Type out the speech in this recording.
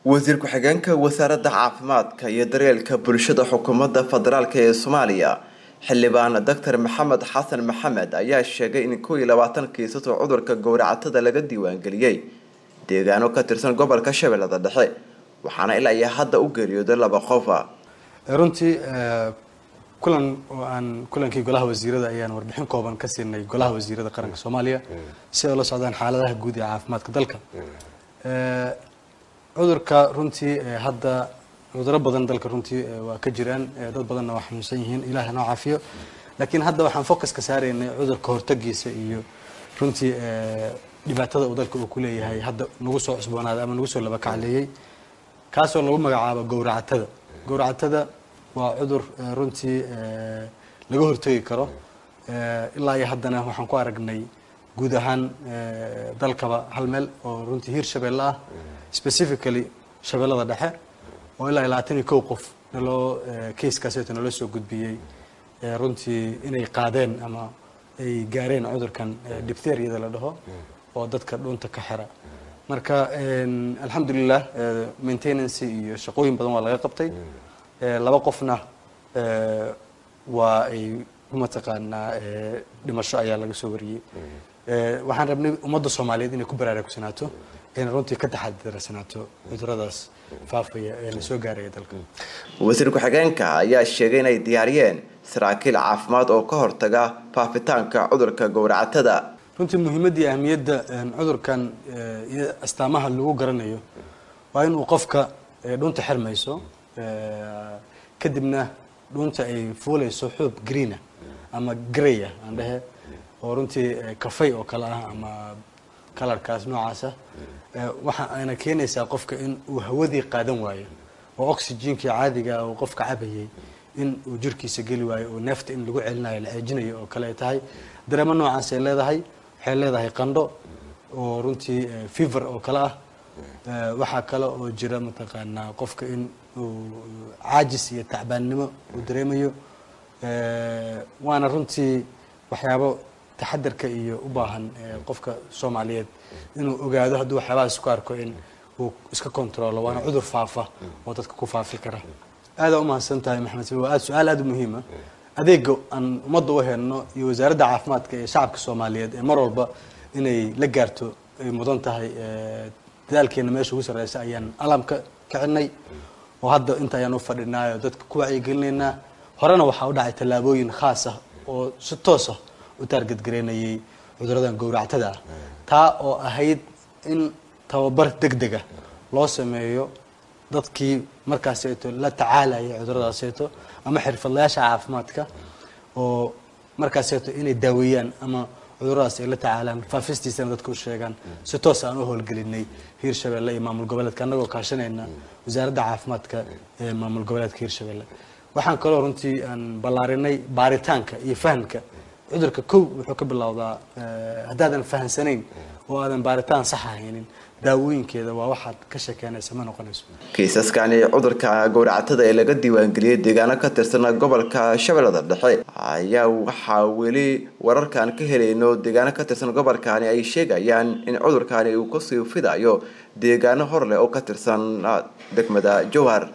wasiir ku-xigeenka wasaaradda caafimaadka iyo daryeelka bulshada xukuumadda federaalk ee soomaaliya xildhibaan doctor maxamed xasan maxamed ayaa sheegay in kow iyo labaatan kiisas oo cudurka gowracatada laga diiwaangeliyey deegaano ka tirsan gobolka shabeellada dhexe waxaana ilaa iyo hadda u geeriyooday laba qofa runtii kulan oo aan kulankii golaha wasiirada ayaan warbixin kooban ka siinay golaha wasiirada qaranka soomaaliya si ay ula socdaan xaaladaha guud ee caafimaadka dalka cudurka runtii hadda cuduro badan dalka runtii waa ka jiraan dad badanna waa xanuunsan yihiin ilaah noo caafiyo laakiin hadda waxaan focuska saaraynay cudurka hortagiisa iyo runtii dhibaatada uu dalka uu ku leeyahay hadda nagu soo cusboonaaday ama nagu soo laba kacleeyey kaasoo lagu magacaabo gowracatada gowracatada waa cudur runtii laga hortagi karo ilaa iyo haddana waxaan ku aragnay guud ahaan dalkaba hal meel oo runtii hiir shabeelle ah specifically shabeellada dhexe oo ilaa iyo labaatan iyo kow qof naloo casekaaseta naloo soo gudbiyey runtii inay qaadeen ama ay gaareen cudurkan dipteriada la dhaho oo dadka dhunta ka xira marka alxamdulilah maintenancy iyo shaqooyin badan waa laga qabtay laba qofna waa ay mataqaanaa dhimasho ayaa laga soo wariyey waxaan rabnay ummadda soomaaliyeed inay ku baraarugsanaato inay runtii ka taxadirsanaato cuduradaas faafaya ee la soo gaaraya dalka wasiir ku-xigeenka ayaa sheegay inay diyaariyeen saraakiil caafimaad oo ka hortaga faafitaanka cudurka gowracatada runtii muhiimadda iyo ahmiyadda cudurkan iyo astaamaha lagu garanayo waa inuu qofka dhunta xirmayso kadibna dhunta ay fuulayso xuub greena ama graya aan dhehe oo runtii kafay oo kale ah ama kalarkaas noocaasa waxa ayna keenaysaa qofka in uu hawadii qaadan waayo oo oxygenkii caadiga uu qofka cabayay in uu jirkiisa geli waayo oo neefta in lagu celinayo la ceejinayo oo kale ay tahay dareemo noocaas ay leedahay waxay leedahay qandho oo runtii fever oo kale ah waxaa kale oo jira mataqaanaa qofka in uu caajis iyo tacbaannimo uu dareemayo waana runtii waxyaabo taxadarka iyo u baahan qofka soomaaliyeed inuu ogaado hadduu waxyaabahaas ku arko in uu iska controlo waana cudur faafa oo dadka ku faafi kara aadaa umahadsan tahay maxamed sabi waa aad su-aal aada u muhiima adeega aan ummadda u helno iyo wasaaradda caafimaadka ee shacabka soomaaliyeed ee mar walba inay la gaarto ay mudan tahay dadaalkeena meesha ugu sarreysa ayaan alamka kicinay oo hadda inta ayaan u fadhinaayo dadka ku wacyigelinaynaa horena waxaa u dhacay tallaabooyin khaas ah oo si toos ah u taargadgareynayay cuduradan gowractada ah taa oo ahayd in tababar deg dega loo sameeyo dadkii markaaseeto la tacaalaya cuduradaaseyto ama xirfadlayaasha caafimaadka oo markaaseeto inay daaweeyaan ama cuduradaas ay la tacaalaan faafistiisana dadka u sheegaan si toos aan u howlgelinay hiirshabeelle iyo maamul goboleedka annagoo kaashanayna wasaaradda caafimaadka ee maamul goboleedka hiirshabeelle waxaan kaloo runtii aan ballaarinay baaritaanka iyo fahamka cudurka kow wuxuu ka bilowdaa haddaadan fahamsanayn oo aadan baaritaan sax haynin daawooyinkeeda waa waxaad ka sheekeynaysa ma noqonayso kiisaskani cudurka gowracatada ee laga diiwaangeliyey deegaano ka tirsan gobolka shabeellada dhexe ayaa waxaa weli wararkaan ka helayno deegaano ka tirsan gobolkani ay sheegayaan in cudurkani uu kasii fidayo deegaano hor leh oo ka tirsan degmada jowhar